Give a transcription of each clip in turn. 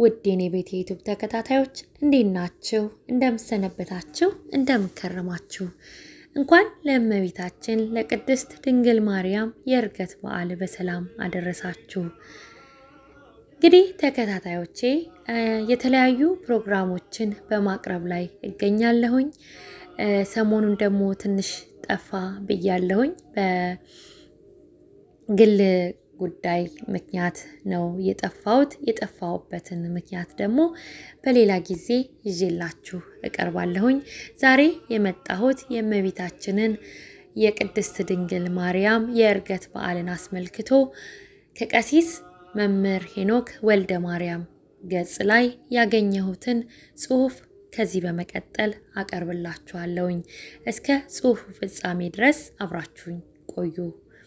ውድ የኔ ቤት የዩቱብ ተከታታዮች እንዴት ናችሁ? እንደምሰነበታችሁ፣ እንደምከረማችሁ እንኳን ለእመቤታችን ለቅድስት ድንግል ማርያም የዕርገት በዓል በሰላም አደረሳችሁ። እንግዲህ ተከታታዮቼ የተለያዩ ፕሮግራሞችን በማቅረብ ላይ እገኛለሁኝ። ሰሞኑን ደግሞ ትንሽ ጠፋ ብያለሁኝ። በግል ጉዳይ ምክንያት ነው የጠፋሁት። የጠፋሁበትን ምክንያት ደግሞ በሌላ ጊዜ ይዤላችሁ እቀርባለሁኝ። ዛሬ የመጣሁት የእመቤታችንን የቅድስት ድንግል ማርያም የዕርገት በዓልን አስመልክቶ ከቀሲስ መምህር ሄኖክ ወልደ ማርያም ገጽ ላይ ያገኘሁትን ጽሑፍ ከዚህ በመቀጠል አቀርብላችኋለሁኝ። እስከ ጽሑፉ ፍጻሜ ድረስ አብራችሁኝ ቆዩ።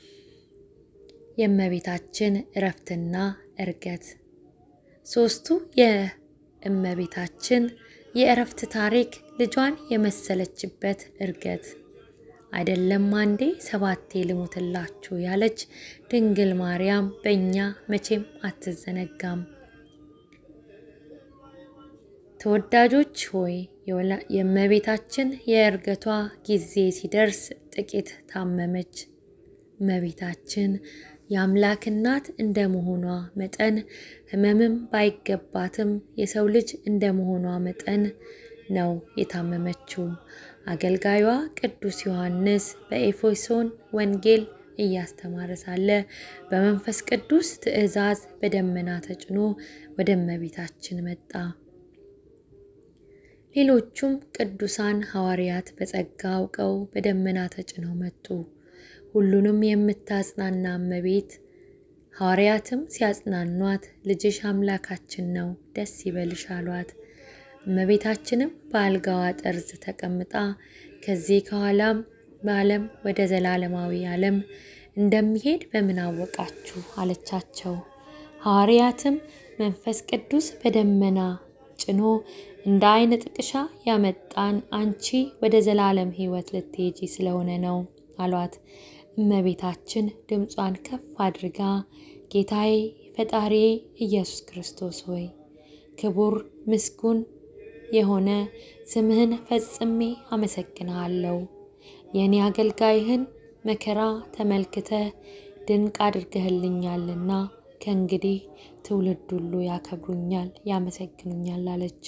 የእመቤታችን እረፍትና ዕርገት ሦስቱ የእመቤታችን የእረፍት ታሪክ ልጇን የመሰለችበት ዕርገት አይደለም አንዴ ሰባቴ ልሙትላችሁ ያለች ድንግል ማርያም በእኛ መቼም አትዘነጋም። ተወዳጆች ሆይ የእመቤታችን የዕርገቷ ጊዜ ሲደርስ ጥቂት ታመመች። እመቤታችን የአምላክ እናት እንደ መሆኗ መጠን ሕመምም ባይገባትም የሰው ልጅ እንደ መሆኗ መጠን ነው የታመመችው። አገልጋዩዋ ቅዱስ ዮሐንስ በኤፌሶን ወንጌል እያስተማረ ሳለ በመንፈስ ቅዱስ ትእዛዝ በደመና ተጭኖ ወደ እመቤታችን መጣ። ሌሎቹም ቅዱሳን ሐዋርያት በጸጋ አውቀው በደመና ተጭነው መጡ። ሁሉንም የምታጽናና እመቤት ሐዋርያትም ሲያጽናኗት ልጅሽ አምላካችን ነው፣ ደስ ይበልሽ አሏት። እመቤታችንም በአልጋዋ ጠርዝ ተቀምጣ ከዚህ ከኋላም በዓለም ወደ ዘላለማዊ ዓለም እንደሚሄድ በምን አወቃችሁ አለቻቸው። ሐዋርያትም መንፈስ ቅዱስ በደመና ጭኖ እንደ ዓይን ጥቅሻ ያመጣን አንቺ ወደ ዘላለም ሕይወት ልትሄጂ ስለሆነ ነው አሏት። እመቤታችን ድምጿን ከፍ አድርጋ ጌታዬ ፈጣሪዬ ኢየሱስ ክርስቶስ ሆይ ክቡር ምስጉን የሆነ ስምህን ፈጽሜ አመሰግንሃለሁ። የእኔ አገልጋይህን መከራ ተመልክተ ድንቅ አድርገህልኛልና ከእንግዲህ ትውልድ ሁሉ ያከብሩኛል፣ ያመሰግኑኛል አለች።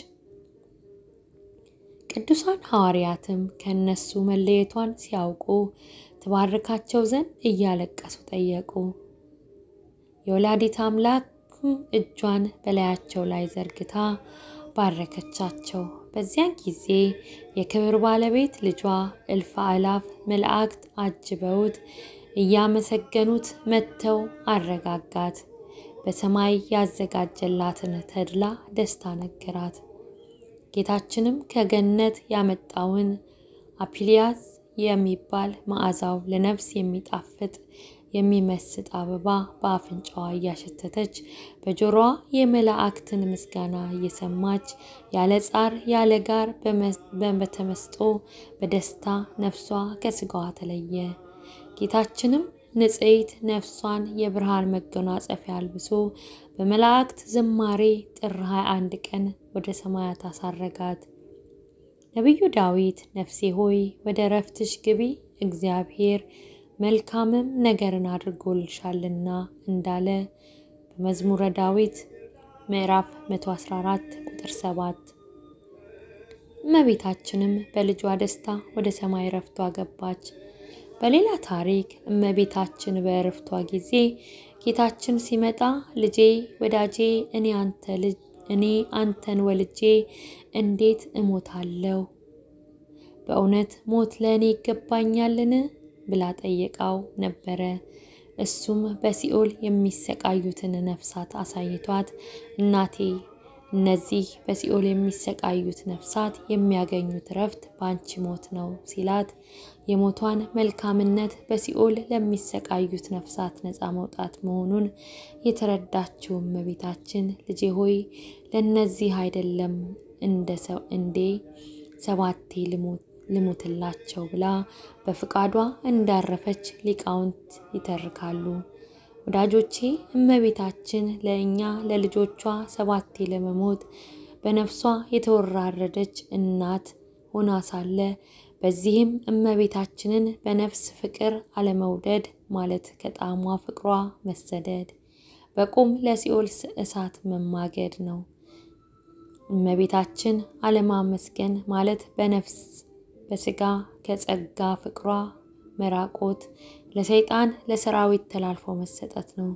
ቅዱሳን ሐዋርያትም ከእነሱ መለየቷን ሲያውቁ ትባርካቸው ዘንድ እያለቀሱ ጠየቁ። የወላዲት አምላክም እጇን በላያቸው ላይ ዘርግታ ባረከቻቸው። በዚያን ጊዜ የክብር ባለቤት ልጇ እልፍ አእላፍ መላእክት አጅበውት እያመሰገኑት መጥተው አረጋጋት። በሰማይ ያዘጋጀላትን ተድላ ደስታ ነገራት። ጌታችንም ከገነት ያመጣውን አፒሊያስ የሚባል መዓዛው ለነፍስ የሚጣፍጥ የሚመስጥ አበባ በአፍንጫዋ እያሸተተች በጆሮዋ የመላእክትን ምስጋና እየሰማች ያለ ጻር ያለ ጋር በተመስጦ በደስታ ነፍሷ ከስጋዋ ተለየ። ጌታችንም ንጽሕት ነፍሷን የብርሃን መጎናጸፊያ አልብሶ በመላእክት ዝማሬ ጥር 21 ቀን ወደ ሰማያት አሳረጋት። ነቢዩ ዳዊት ነፍሴ ሆይ ወደ እረፍትሽ ግቢ እግዚአብሔር መልካምም ነገርን አድርጎልሻልና እንዳለ በመዝሙረ ዳዊት ምዕራፍ 114 ቁጥር 7። እመቤታችንም በልጇ ደስታ ወደ ሰማይ እረፍቷ ገባች። በሌላ ታሪክ እመቤታችን በእረፍቷ ጊዜ ጌታችን ሲመጣ ልጄ ወዳጄ እኔ አንተ ልጅ እኔ አንተን ወልጄ እንዴት እሞታለሁ? በእውነት ሞት ለእኔ ይገባኛልን? ብላ ጠየቃው ነበረ። እሱም በሲኦል የሚሰቃዩትን ነፍሳት አሳይቷት እናቴ እነዚህ በሲኦል የሚሰቃዩት ነፍሳት የሚያገኙት እረፍት በአንቺ ሞት ነው ሲላት የሞቷን መልካምነት በሲኦል ለሚሰቃዩት ነፍሳት ነፃ መውጣት መሆኑን የተረዳችው እመቤታችን ልጄ ሆይ ለእነዚህ አይደለም እንደ ሰው እንዴ ሰባቴ ልሙትላቸው ብላ በፍቃዷ እንዳረፈች ሊቃውንት ይተርካሉ። ወዳጆቼ እመቤታችን ለእኛ ለልጆቿ ሰባቴ ለመሞት በነፍሷ የተወራረደች እናት ሆና ሳለ በዚህም እመቤታችንን በነፍስ ፍቅር አለመውደድ ማለት ከጣዕሟ ፍቅሯ መሰደድ በቁም ለሲኦል እሳት መማገድ ነው። እመቤታችን አለማመስገን ማለት በነፍስ በስጋ ከጸጋ ፍቅሯ መራቆት ለሰይጣን ለሰራዊት ተላልፎ መሰጠት ነው።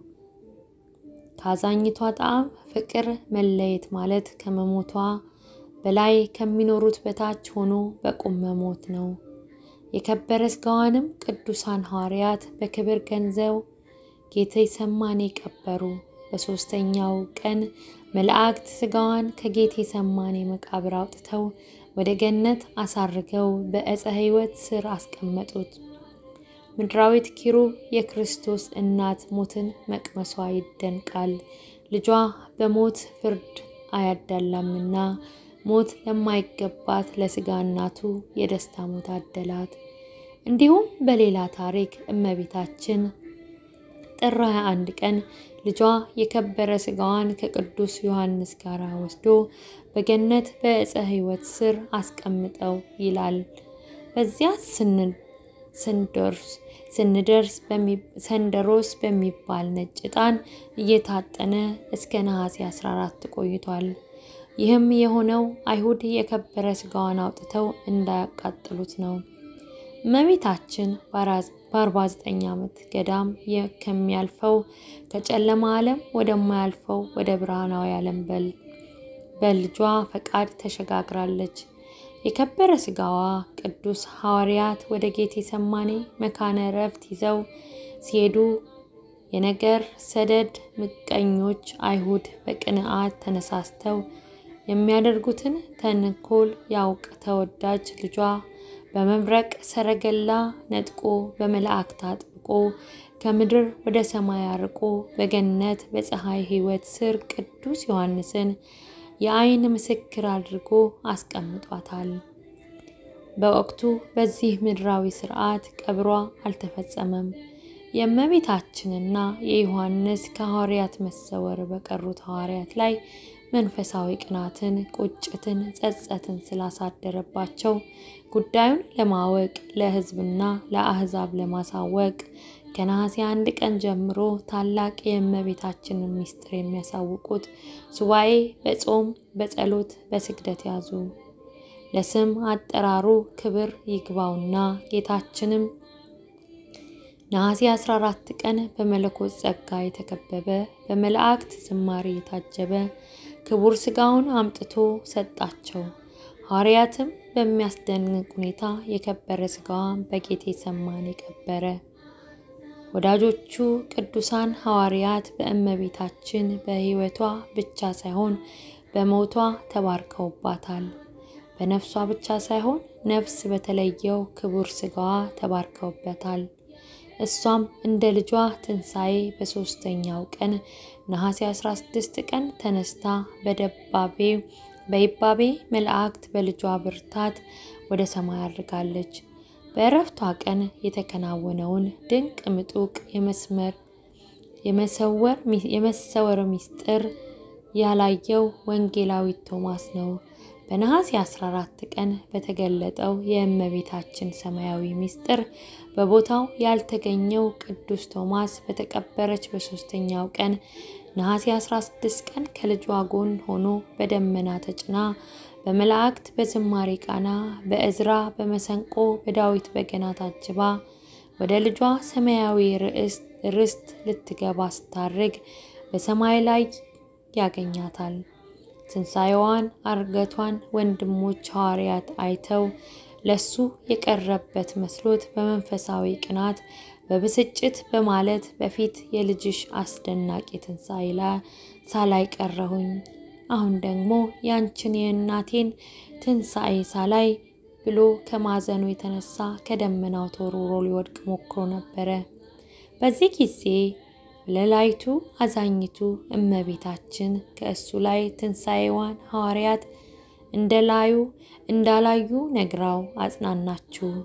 ከአዛኝቷ ጣዕም ፍቅር መለየት ማለት ከመሞቷ በላይ ከሚኖሩት በታች ሆኖ በቁም መሞት ነው። የከበረ ስጋዋንም ቅዱሳን ሐዋርያት በክብር ገንዘው ጌቴሰማኒ ቀበሩ። በሦስተኛው ቀን መላእክት ስጋዋን ከጌቴሰማኒ መቃብር አውጥተው ወደ ገነት አሳርገው በዕፀ ሕይወት ስር አስቀመጡት። ምድራዊት ኪሩብ የክርስቶስ እናት ሞትን መቅመሷ ይደንቃል። ልጇ በሞት ፍርድ አያዳላምና ሞት ለማይገባት ለስጋ እናቱ የደስታ ሞት አደላት። እንዲሁም በሌላ ታሪክ እመቤታችን ጥር 21 ቀን ልጇ የከበረ ስጋዋን ከቅዱስ ዮሐንስ ጋር ወስዶ በገነት በዕፀ ሕይወት ስር አስቀምጠው ይላል። በዚያ ስንደርስ ስንደርስ ሰንደሮስ በሚባል ነጭ ዕጣን እየታጠነ እስከ ነሐሴ 14 ቆይቷል። ይህም የሆነው አይሁድ የከበረ ስጋዋን አውጥተው እንዳያቃጥሉት ነው። እመቤታችን በ49 ዓመት ገዳም ከሚያልፈው ከጨለማ ዓለም ወደማያልፈው ወደ ብርሃናዊ ዓለም በልጇ ፈቃድ ተሸጋግራለች። የከበረ ስጋዋ ቅዱስ ሐዋርያት ወደ ጌቴሰማኔ መካነ ዕረፍት ይዘው ሲሄዱ የነገር ሰደድ ምቀኞች አይሁድ በቅንዓት ተነሳስተው የሚያደርጉትን ተንኮል ያውቅ ተወዳጅ ልጇ በመብረቅ ሰረገላ ነጥቆ በመላእክት አጥብቆ ከምድር ወደ ሰማይ አርቆ በገነት በፀሐይ ሕይወት ስር ቅዱስ ዮሐንስን የዓይን ምስክር አድርጎ አስቀምጧታል። በወቅቱ በዚህ ምድራዊ ሥርዓት ቀብሯ አልተፈጸመም። የእመቤታችንና የዮሐንስ ከሐዋርያት መሰወር በቀሩት ሐዋርያት ላይ መንፈሳዊ ቅናትን፣ ቁጭትን፣ ጸጸትን ስላሳደረባቸው ጉዳዩን ለማወቅ ለሕዝብና ለአሕዛብ ለማሳወቅ ከነሐሴ አንድ ቀን ጀምሮ ታላቅ የእመቤታችንን ምስጢር የሚያሳውቁት ሱባኤ በጾም በጸሎት በስግደት ያዙ። ለስም አጠራሩ ክብር ይግባውና ጌታችንም ነሐሴ 14 ቀን በመለኮት ጸጋ የተከበበ በመላእክት ዝማሬ የታጀበ ክቡር ሥጋውን አምጥቶ ሰጣቸው። ሐዋርያትም በሚያስደንቅ ሁኔታ የከበረ ሥጋዋን በጌቴሰማኒ ቀበረ። ወዳጆቹ ቅዱሳን ሐዋርያት በእመቤታችን በሕይወቷ ብቻ ሳይሆን በሞቷ ተባርከውባታል። በነፍሷ ብቻ ሳይሆን ነፍስ በተለየው ክቡር ሥጋዋ ተባርከውበታል። እሷም እንደ ልጇ ትንሣኤ በሦስተኛው ቀን ነሐሴ 16 ቀን ተነስታ በደባቤ በይባቤ መላእክት በልጇ ብርታት ወደ ሰማይ አድርጋለች። በእረፍቷ ቀን የተከናወነውን ድንቅ ምጡቅ የመስመር የመሰወር ምስጢር ያላየው ወንጌላዊ ቶማስ ነው። በነሐሴ 14 ቀን በተገለጠው የእመቤታችን ሰማያዊ ምስጢር በቦታው ያልተገኘው ቅዱስ ቶማስ በተቀበረች በሦስተኛው ቀን ነሐሴ 16 ቀን ከልጇ ጎን ሆኖ በደመና ተጭና በመላእክት በዝማሬ ቃና በእዝራ በመሰንቆ በዳዊት በገና ታጅባ ወደ ልጇ ሰማያዊ ርስት ልትገባ ስታርግ በሰማይ ላይ ያገኛታል። ትንሣኤዋን አርገቷን ወንድሞች ሐዋርያት አይተው ለሱ የቀረበት መስሎት በመንፈሳዊ ቅናት በብስጭት በማለት በፊት የልጅሽ አስደናቂ ትንሣኤ ላይ ሳላይ ቀረሁኝ፣ አሁን ደግሞ ያንችን የእናቴን ትንሣኤ ሳላይ ብሎ ከማዘኑ የተነሳ ከደመናው ተወርውሮ ሊወድቅ ሞክሮ ነበረ። በዚህ ጊዜ ለላይቱ አዛኝቱ እመቤታችን ከእሱ ላይ ትንሣኤዋን ሐዋርያት እንደላዩ እንዳላዩ ነግራው አጽናናችሁ።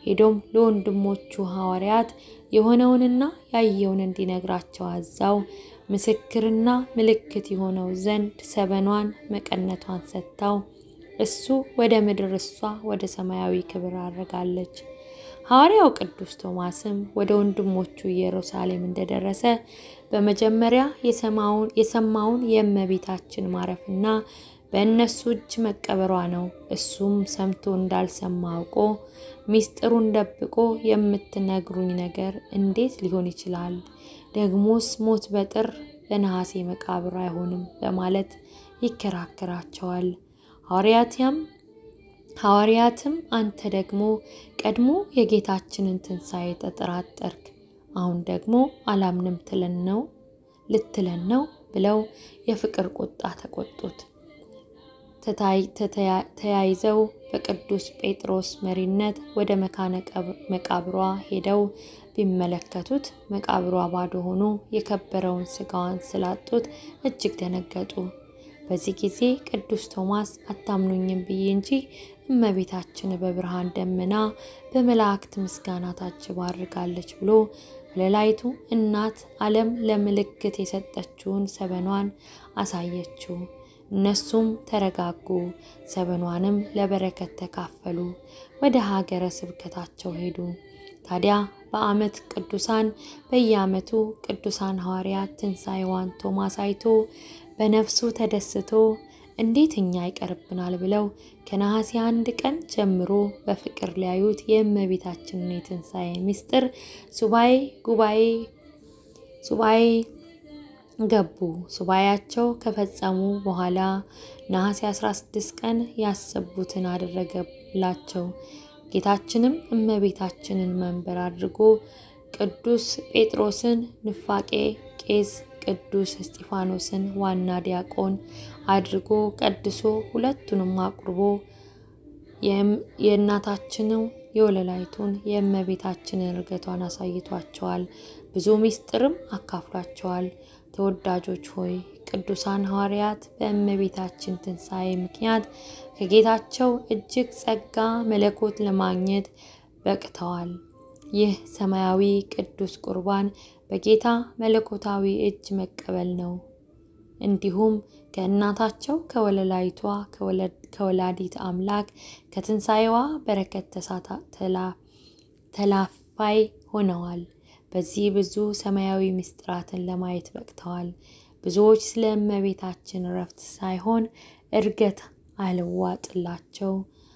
ሄዶም ለወንድሞቹ ሐዋርያት የሆነውንና ያየውን እንዲነግራቸው አዛው ምስክርና ምልክት የሆነው ዘንድ ሰበኗን መቀነቷን ሰጥታው እሱ ወደ ምድር እሷ ወደ ሰማያዊ ክብር አድርጋለች። ሐዋርያው ቅዱስ ቶማስም ወደ ወንድሞቹ ኢየሩሳሌም እንደደረሰ በመጀመሪያ የሰማውን የእመቤታችን ማረፍና በእነሱ እጅ መቀበሯ ነው። እሱም ሰምቶ እንዳልሰማ አውቆ ሚስጥሩን ደብቆ የምትነግሩኝ ነገር እንዴት ሊሆን ይችላል? ደግሞስ ሞት በጥር በነሐሴ መቃብር አይሆንም በማለት ይከራከራቸዋል። ሐዋርያትያም ሐዋርያትም አንተ ደግሞ ቀድሞ የጌታችንን ትንሣኤ ተጠራጠርክ፣ አሁን ደግሞ አላምንም ትለን ነው ልትለን ነው ብለው የፍቅር ቁጣ ተቆጡት። ተያይዘው በቅዱስ ጴጥሮስ መሪነት ወደ መካነ መቃብሯ ሄደው ቢመለከቱት መቃብሯ ባዶ ሆኖ የከበረውን ሥጋዋን ስላጡት እጅግ ደነገጡ። በዚህ ጊዜ ቅዱስ ቶማስ አታምኑኝም ብዬ እንጂ እመቤታችን በብርሃን ደመና በመላእክት ምስጋና ታጅባ አድርጋለች ብሎ ለላይቱ እናት ዓለም ለምልክት የሰጠችውን ሰበኗን አሳየችው። እነሱም ተረጋጉ፣ ሰበኗንም ለበረከት ተካፈሉ፣ ወደ ሀገረ ስብከታቸው ሄዱ። ታዲያ በዓመት ቅዱሳን በየዓመቱ ቅዱሳን ሐዋርያት ትንሣኤዋን ቶማስ አይቶ በነፍሱ ተደስቶ እንዴት እኛ ይቀርብናል ብለው ከነሐሴ አንድ ቀን ጀምሮ በፍቅር ሊያዩት የእመቤታችንን የትንሣኤ ምስጢር ሱባኤ ጉባኤ ሱባኤ ገቡ። ሱባኤያቸው ከፈጸሙ በኋላ ነሐሴ 16 ቀን ያሰቡትን አደረገላቸው። ጌታችንም እመቤታችንን መንበር አድርጎ ቅዱስ ጴጥሮስን ንፋቄ ቄስ ቅዱስ እስጢፋኖስን ዋና ዲያቆን አድርጎ ቀድሶ ሁለቱንም አቁርቦ የእናታችንን የወለላይቱን የእመቤታችንን እርገቷን አሳይቷቸዋል። ብዙ ምስጢርም አካፍሏቸዋል። ተወዳጆች ሆይ ቅዱሳን ሐዋርያት በእመቤታችን ትንሣኤ ምክንያት ከጌታቸው እጅግ ጸጋ መለኮት ለማግኘት በቅተዋል። ይህ ሰማያዊ ቅዱስ ቁርባን በጌታ መለኮታዊ እጅ መቀበል ነው። እንዲሁም ከእናታቸው ከወለላይቷ ከወላዲት አምላክ ከትንሣኤዋ በረከት ተላፋይ ሆነዋል። በዚህ ብዙ ሰማያዊ ምስጢራትን ለማየት በቅተዋል። ብዙዎች ስለ እመቤታችን እረፍት ሳይሆን እርገት አልዋጥላቸው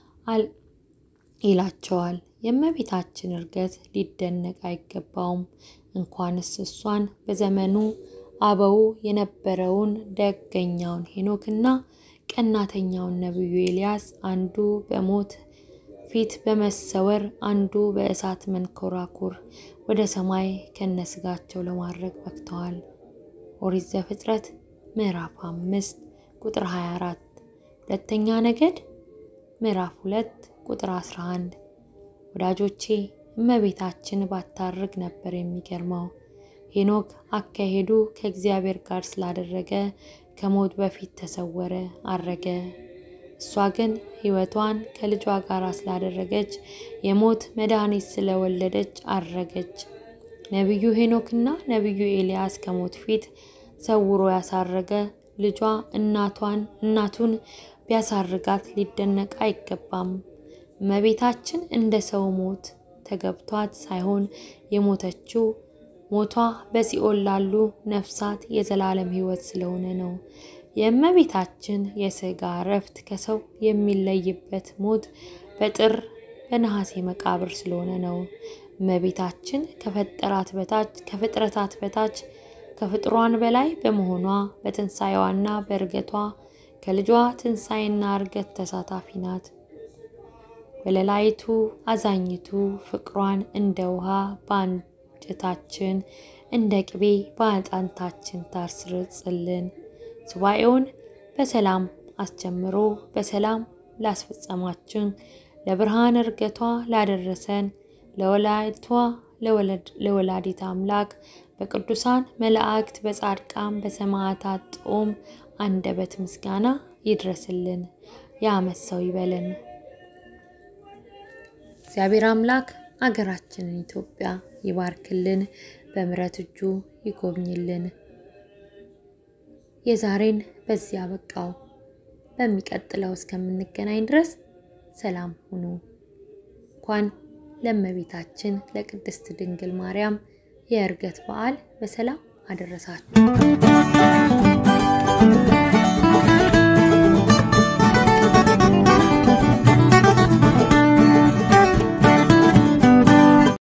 ይላቸዋል። የእመቤታችን እርገት ሊደነቅ አይገባውም። እንኳንስ እሷን በዘመኑ አበው የነበረውን ደገኛውን ሄኖክና ቀናተኛውን ነቢዩ ኤልያስ አንዱ በሞት ፊት በመሰወር አንዱ በእሳት መንኮራኩር ወደ ሰማይ ከነስጋቸው ለማድረግ በቅተዋል። ኦሪት ዘፍጥረት ምዕራፍ አምስት ቁጥር 24 ሁለተኛ ነገድ ምዕራፍ ሁለት ቁጥር 11 ወዳጆቼ እመቤታችን ባታርግ ነበር የሚገርመው። ሄኖክ አካሄዱ ከእግዚአብሔር ጋር ስላደረገ ከሞት በፊት ተሰወረ፣ አረገ። እሷ ግን ሕይወቷን ከልጇ ጋር ስላደረገች የሞት መድኃኒት ስለወለደች አረገች። ነቢዩ ሄኖክና ነቢዩ ኤልያስ ከሞት ፊት ሰውሮ ያሳረገ ልጇ እናቷን እናቱን ቢያሳርጋት ሊደነቅ አይገባም። እመቤታችን እንደ ሰው ሞት ተገብቷት ሳይሆን የሞተችው ሞቷ በሲኦል ላሉ ነፍሳት የዘላለም ሕይወት ስለሆነ ነው። የእመቤታችን የሥጋ እረፍት ከሰው የሚለይበት ሞት በጥር በነሐሴ መቃብር ስለሆነ ነው። እመቤታችን ከፈጠራት በታች ከፍጥረታት በታች ከፍጥሯን በላይ በመሆኗ በትንሣኤዋና በእርገቷ ከልጇ ትንሣኤና እርገት ተሳታፊ ናት። ወለላይቱ አዛኝቱ ፍቅሯን እንደ ውሃ በአንጀታችን እንደ ቅቤ በአጥንታችን ታስርጽልን። ሱባኤውን በሰላም አስጀምሮ በሰላም ላስፈጸማችን ለብርሃን እርገቷ ላደረሰን ለወላዲቷ ለወላዲት አምላክ በቅዱሳን መላእክት በጻድቃን በሰማዕታት ጦም አንደበት ምስጋና ይድረስልን። የዓመት ሰው ይበለን። እግዚአብሔር አምላክ አገራችንን ኢትዮጵያ ይባርክልን፣ በምሕረት እጁ ይጎብኝልን። የዛሬን በዚያ በቃው። በሚቀጥለው እስከምንገናኝ ድረስ ሰላም ሁኑ። እንኳን ለእመቤታችን ለቅድስት ድንግል ማርያም የዕርገት በዓል በሰላም አደረሳችሁ።